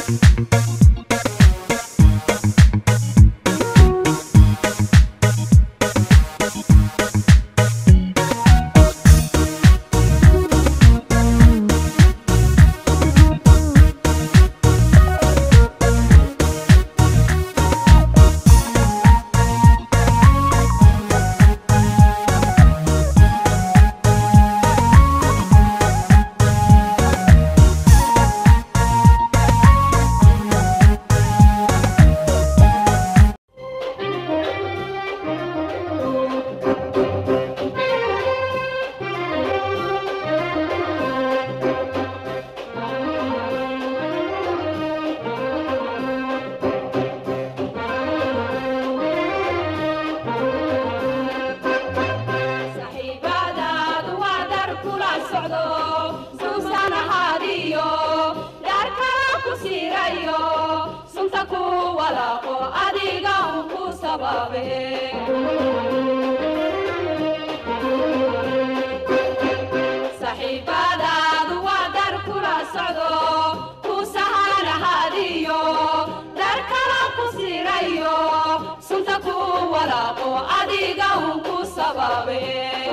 saxiibadaadu waa dar kula socdo suusan ahaadiyo dhaarkala ku siirayo sunta ku walaaqo adiga un ku sababe saxiibadaadu waa dar kula socdo ku sahan ahaadiyo dhaarkala ku siirayo sunta ku walaaqo adiga un ku sababe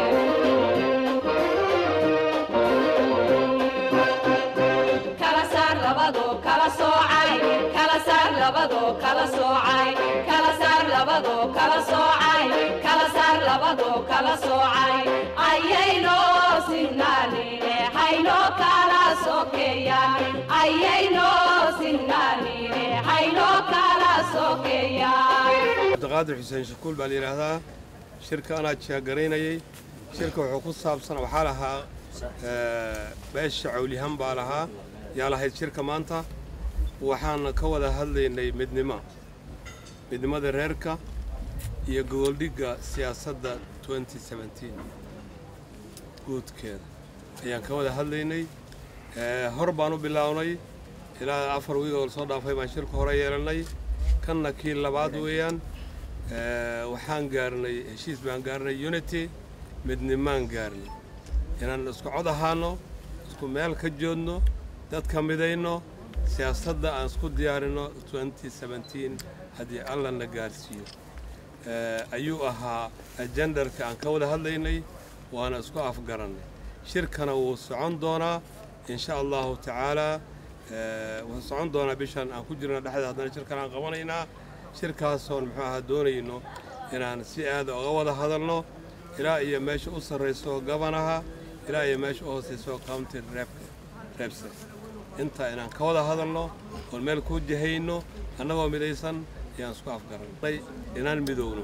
kala saar labado kala soocay kala saar labado kala soocay kala saar labado kala soocay kala saar labado kala soocay ayayno sinnaanine hayno kala sokeeyaan ayayno sinnaanine hayno kala sokeeyaan cabdiqaadir xuseen shakuul baa la yidhaahdaa shirka anaa jaagaraynayay shirka wuxuu ku saabsan waxaa lahaa eh, beesha cawlihan baa lahaa yaa lahayd shirka maanta waxaan ka wada hadlaynay midnimo midnimada reerka iyo gogoldhigga siyaasadda 2017 guudkeeda ayaan ka wada hadlaynay Eh, hor baan u bilownay ilaa afar wiig oo soo dhaafay baan shirka hore yeelannay kanna kii labaad weeyaan Eh, waxaan gaarnay heshiis baan gaarnay unity midnimaan gaarnay inaan isku cod ahaano isku meel ka joodno dadka midayno siyaasadda aan isku diyaarinno 2017 haddii alla na gaarsiiyo Eh, ayuu ahaa ajendarka aan ka wada hadlaynay waana isku afgarannay shirkana wuu socon doonaa in sha allahu tacaala eh, wuxuu socon doonaa bishan aan ku jirna dhexda haddana shirkan aan qabanaynaa shirkaasoon muxuu ahaa doonayno inaan si aada uga wada hadalno ilaa iyo meesha u sarrayso gabanaha ilaa iyo meesha u hoosayso county rep- repse intaa inaan ka wada hadalno oon meel ku jahayno annagoo midaysan ayaan isku afgarannay inaan midowno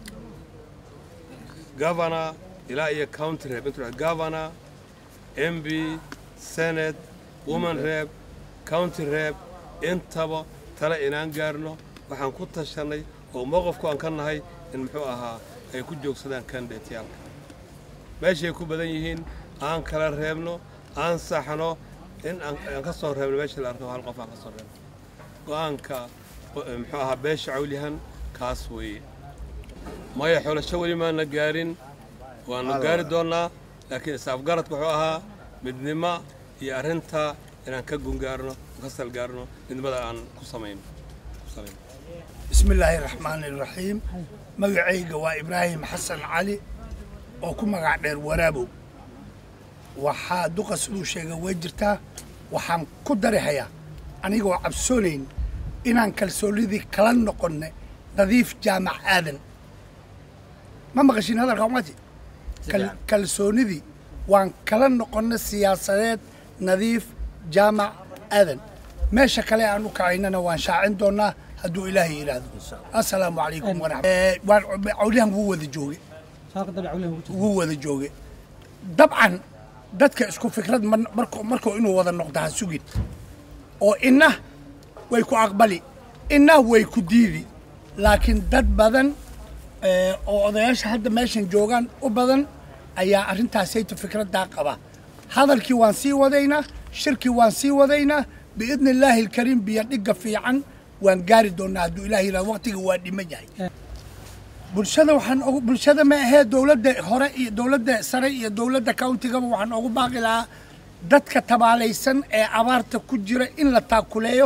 governor ilaa iyo county rep intuu dhahay governor mb senate woman rep county rep intaba tale inaan gaarno waxaan ku tashanay oo mowqifku aan ka nahay in muxuu ahaa ay ku joogsadaan kandidateyaalka meeshay ku badan yihiin aan kala reebno aan saxno in aan aan ka soo reebno meesha la arko hal qof aan ka soo reebno go-aanka eh, muxuu ahaa beesha cawlihan kaas weeye maya xulasho weli maana gaarin waanu gaari doonnaa laakiin isaafgaradku wuxuu ahaa midnimo iyo arrinta inaan ka gungaarno ka salgaarno midnimada aan ku samayno ku samayno بسم الله الرحمن الرحيم magacayga waa ibraahim xasan cali oo ku magac dheer waraabow waxaa duqa siduu sheegay way jirtaa waxaan ku darihayaa anigoo cabsoonayn inaan kalsoonidii kala noqonne nadiif jaamac aadan ma maqashin hadalka umati Kal- kalsoonidii waan kala noqonne siyaasadeed nadiif jaamac aadan meesha kale aan u kacaynana waan shaacin doonaa hadduu ilaahay yidhaahdo assalaamu calaykum waraxmat cawlihan wuu wada jooge wuu wada jooge dabcan dadka isku fikrad mar- markuu markuu inuu wada noqdo ha sugin oo inna way ku aqbali inna way ku diidi laakiin dad badan eh, oo odayaasha hadda meeshan joogaan u badan ayaa arrintaasayta fikraddaa qaba hadalkii waan sii wadaynaa shirkii waan sii wadaynaa biidni illaahi alkariim biyo dhigga fiican waan gaari doonaa hadduu ilaah yidhahdo waqtiga waa dhiman yahay bulshada waxaan ugu bulshada ma ahee dowladda hore iyo dowladda sare iyo dowladda countigaba waxaan ugu baaqi lahaa dadka tabaalaysan ee abaarta ku jira in la taakuleeyo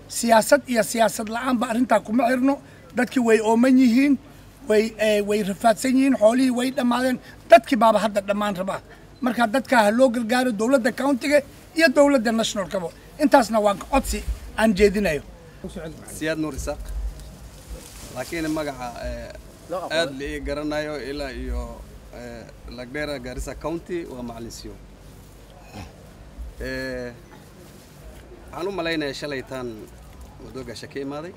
siyaasad iyo siyaasad la-aanba arrintaa kuma xirno dadkii way ooman yihiin way eh, way rafaadsan yihiin xoolihii way dhammaadeen dadkii baaba hadda dhammaan rabaa marka dadkaa ha loo gargaaro dowladda countiga iyo dowladda nationalkaba intaasna waa codsi aan jeedinayo siyaad nuur isaaq laakiin magaca eh, aad la ii garanayo ilaa iyo eh, lagdheera gaarisa county waa macalin Eh, waxaan u malaynayaa shalaytaan madoogaasha ka imaaday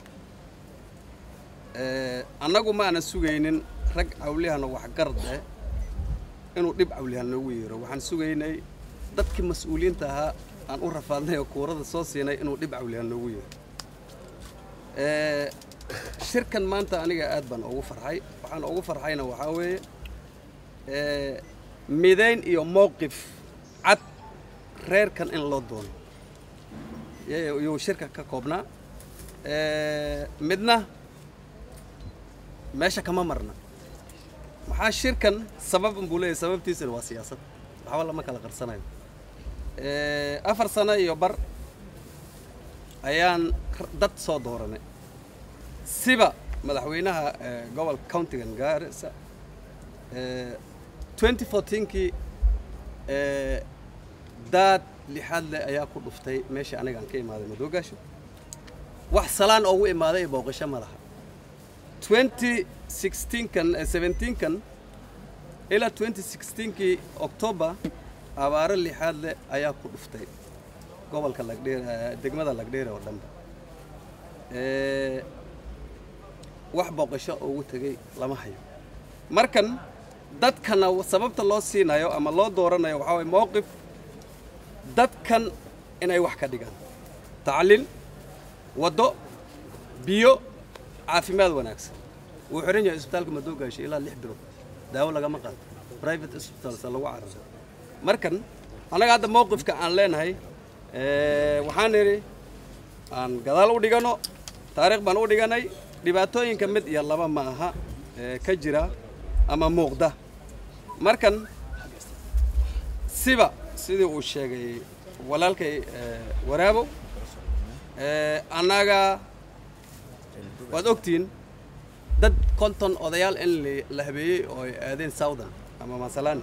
Eh, annagu ma aanan sugaynin rag cawliyahana waxgarad eh inuu dhib cawliyahan noogu yeero waxaan sugaynay dadkii mas-uuliyiinta ahaa aan u rafaadnay oo kuurada soo siinay inuu dhib cawliyahan noogu yeero Eh, shirkan maanta aniga aad baan ugu farxay waxaan ugu farxayna waxaa weeye eh, midayn iyo mowqif cad reerkan in loo doono y- yuu shirka ka koobnaa Eh, midna meesha kama marna maxaa shirkan sabab buu leeyahay sababtiisana waa siyaasad waxba lama kala qarsanayo Eh, afar sano iyo bar ayaan r- dad soo dooranay siba madaxweynaha eh, gobolka countigan gaarisa eh, 2014kii eh, daad lixaad leh ayaa ku dhuftay meesha anigaan ka imaaday madoogaasho wax salaan oogu imaaday booqasho ma laha 2016kan eh, 17kan ilaa 2016kii october abaaro lixaad leh ayaa ku dhuftay gobolka lagdheer eh, degmada lagdheere oo dhanba Eh, wax booqasho ugu tegay lama hayo markan dadkana sababta loo siinayo ama loo dooranayo waxaa waye mowqif dadkan inay wax ka dhigaan tacliin waddo biyo caafimaad wanaagsan wuu xiran yahay isbitaalka madoogaasha ilaa lix bilood daawo lagama qaato private hospitals lagu cararo markan annaga hadda mowqifka aan leenahay eh, waxaan nidhi aan gadaal u dhigano taariikh baan u dhiganay dhibaatooyinka mid iyo laba ma aha ee ka jira ama muuqda markan siba sidii uu sheegay walaalkay eh, waraabo eh, annaga waad ogtihiin dad konton odayaal in la- la habeeyey oo ay aadeen southern ama masalani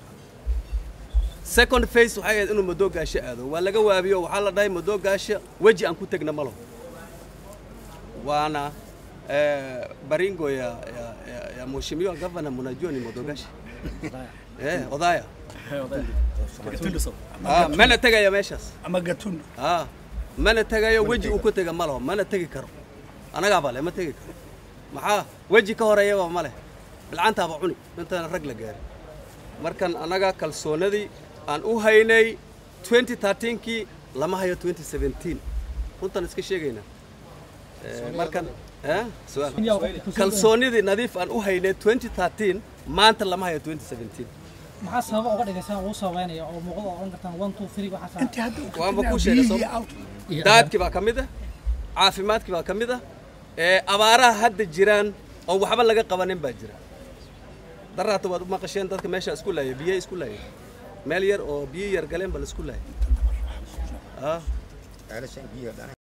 second face waxay ahayd inuu madoogaasho aado waa laga waabiyo waxaa la dhahay madoogaasho weji aan ku tegna malo waana eh, baringo ya, ya, ya, ya mheshimiwa gavana mnajua ni madoogashi eh, odaya ah, mana tegaya meeshaas ama gatundu ah, mana tegayo weji uu ku tega ma laho mana tegi karo anagaaba le ma tegi karo maxaa weji ka horeeyaba ma leh bilcantaaba cuni intaana rag la gaarin markan annaga kalsoonadii aan u haynay 2013kii lama hayo 2017 runtan iska sheegaynaa Eh, markan eh, su'aal kalsoonidii nadiif aan u haynay 2013 maanta lama hayo 2017 maxaa sababa uga dhigaysaan ugu sababeynaya oo muuqda oo odhan kartaan one two three waxaas intii hadda uu ka Waanba tegay kuu sheegay biyihii soo- out daadkii baa ka mid ah caafimaadkii baa ka mid ah ee abaaraha hadda jiraan oo waxba laga qabanin baa jira daraata waad u maqasheen dadka meesha isku laaya biyo isku laaya meel yar oo biyo yar galeen ba la isku laaya ah